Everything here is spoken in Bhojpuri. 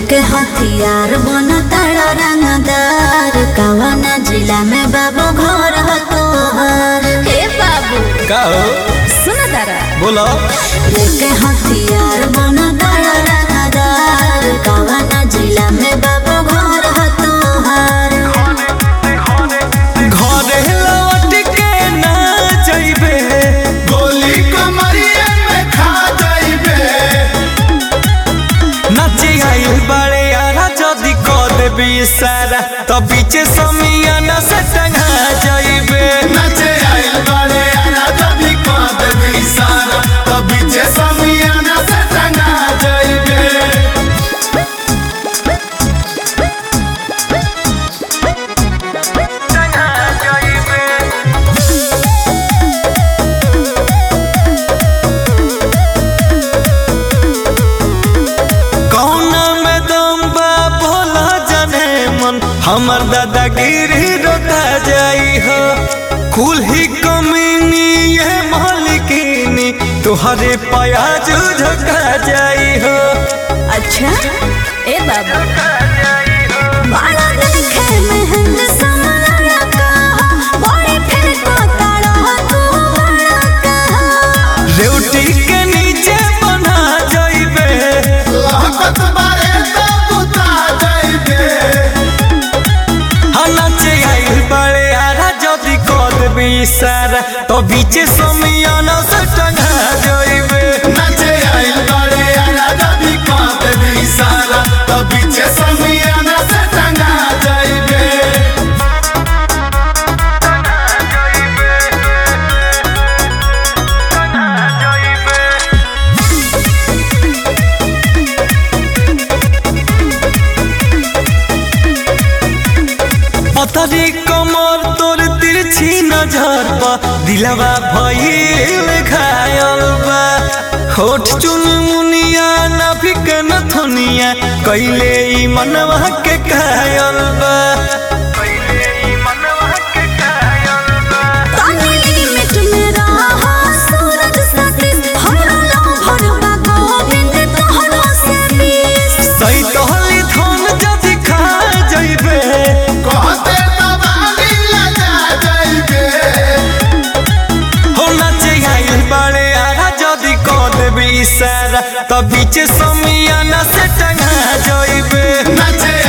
लेके हथियार बन तारा रंगदार कवना जिला में बाबू घर ह तोहर हे बाबू का हो सुन तारा बोलो लेके हथियार बन तारा रंगदार कवना जिला में बाबू घर ह तोहर घरे लौट के ना जइबे गोली कमरिया में खा जाइबे नाचे आइल बड़े यारा जदी क देबी सारा तो बीचे समियाना से टंगा जइबे नचे आइल बारे आना जभी कांद भी सारा तभी जे समियाना से टंगा जाइबे टंगा जइबे कौना में दम बा भोला जाने मन हमर दादागिरी रोता जाई हो कुल ही कमीनी ये मालिकिनी तुहरे प्याज झका जाई हो अच्छा ए बाबू बड़ा देखे महंग समाना कहा बड़ी फिर को तारा तू बड़ा कहा रेवटी के नीचे बना जाइबे लहकत बारे तो बुता जाइबे नाचे आइल बड़े आरा जदी कद भी सारा तो बीचे समियाना से टंगा जाइबे नचे आइल बारे आना जभी कांद भी सारा तभी जे समियाना से टंगा जाइबे पतरी कमर तोर तिरछी नजर बा दिलवा भइल घायल बा होठ चुन मुनिया नाभिक नथुनिया कैले ई मनवा के कायल बा तानी लिमिट में रहा सूरज सतीश हमरा लो भरवा गोविंद तोहरो से बीस सही तोहली धन जदि खा जइबे कहते तबाली लगा जाइबे हो नाचे आइल बड़े आरा जदि क देबी इशारा त बीच समियाना से टंगा जइबे नचे